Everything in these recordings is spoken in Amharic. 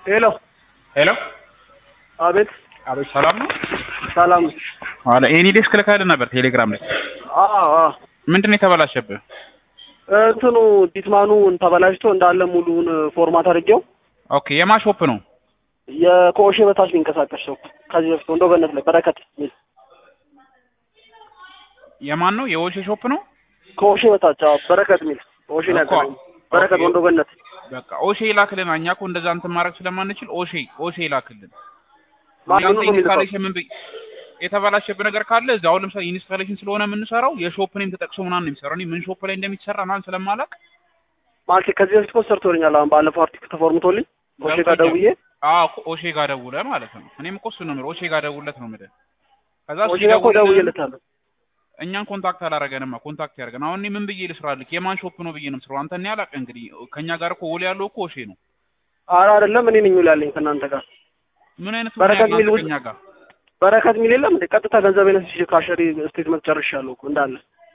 ሄሎ ሄሎ አቤት አቤት፣ ሰላም ነው? ሰላም አለ ኤኒ ዴስክ ልካልህ ነበር ቴሌግራም ላይ። አዎ አዎ ምንድን ነው የተበላሸብህ? እንትኑ ዲትማኑ ተበላሽቶ እንዳለ ሙሉውን ፎርማት አድርጌው ኦኬ የማን ሾፕ ነው? የኮሼ በታች ሊንቀሳቀስ ሰው ከዚህ በፊት ወንዶ ገነት ላይ በረከት ሚል የማን ነው? የወሼ ሾፕ ነው? ኮሼ በታች አዎ በረከት ሚል ኮሼ ነው እኮ። ያገናኘው በረከት ኦኬ። ወንዶ ገነት በቃ ኦሼ ይላክልን። እኛ እኮ እንደዛ እንትን ማድረግ ስለማንችል ኦሼ ኦሼ ይላክልን። ማን ያንተ ነው የሚልከው? ኢንስታሌሽን ምን ብዬ የተበላሸብህ ነገር ካለ እዚህ አሁን ለምሳሌ ኢንስታሌሽን ስለሆነ የምንሰራው የሾፕ ኔም ተጠቅሶ ምናምን ነው የሚሰራው። እኔ ምን ሾፕ ላይ እንደሚሰራ ምናምን ስለማላውቅ ማለት ከዚህ በፊት እኮ ሰርቶልኛል። አሁን ባለፈው አርቲክል ተፎርምቶልኝ ኮሼ ጋር ደውዬ አዎ እኮ ኦሼ ጋር ደውለህ ማለት ነው። እኔም እኮ እሱ ነው የምልህ ኦሼ ጋር ደውለት ነው የምልህ። ከዛ እሱ ኮሼ ጋር እኮ ሲደውልልህ ደውዬለታለሁ። እኛን ኮንታክት አላረገንማ ኮንታክት ያደርገን። አሁን እኔ ምን ብዬ ልስራልክ? የማን ሾፕ ነው ብዬ ነው የምስራው? አንተ እኔ አላውቅም። እንግዲህ ከኛ ጋር እኮ ውል ያለው እኮ ኦሼ ነው። ኧረ አይደለም እኔ ነኝ ያለኝ ከእናንተ ጋር ምን አይነት በረከት ምክንያት ሚል ውል- ከኛ ጋር በረከት ሚል የለም እንዴ? ቀጥታ ገንዘብ ነስ ካሸሪ ስቴትመንት ጨርሻለሁ እኮ እንዳለ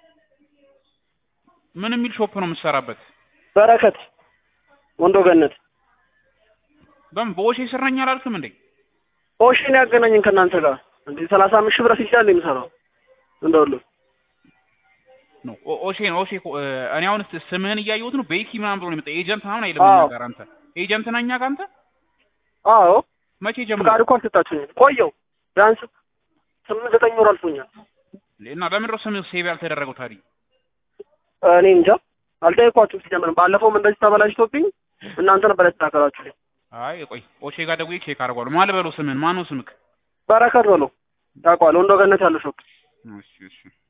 ምን የሚል ሾፕ ነው የምትሰራበት? በረከት ወንዶ ገነት በምን በኦሼ ስር ነኝ አላልክም እንዴ? ኦሽን ያገናኘን ከእናንተ ጋር እንዴ ሰላሳ አምስት ሺህ ብር ሲቻል የሚሰራው እንደውሉ ነው ኦ- ኦሼ ነው ኦሼ እኮ፣ እ፣ እኔ አሁን ስ- ስምህን እያየሁት ነው። ቤኪ ምናምን ብሎ ነው የመጣው። ኤጀንት ምናምን አይልም አዎ። እኛ ጋር አንተ ኤጀንት ነህ እኛ ጋር አንተ አዎ መቼ ጀምሮ ፍቃድ እኮ አልሰጣችሁኝም ቆየው ቢያንስ ስምንት ዘጠኝ ወር አልፎኛል እና ለምንድን ነው ስምህ ሴቭ ያልተደረገው ታዲያ? እኔ እንጃ አልጠየኳችሁም ሲጀምር ባለፈውም እንደዚህ ተበላሽቶብኝ እናንተ ነበር ያስተካከላችሁልኝ አይ ቆይ ኦሼ ጋር ደውዬ ቼክ አድርጓለሁ። ማን ልበለው ስምህን? ማን ነው ስምክ? በረከት በለው ታውቀዋለህ ወንዶ ገነት ያለው ሾፕ እሺ እሺ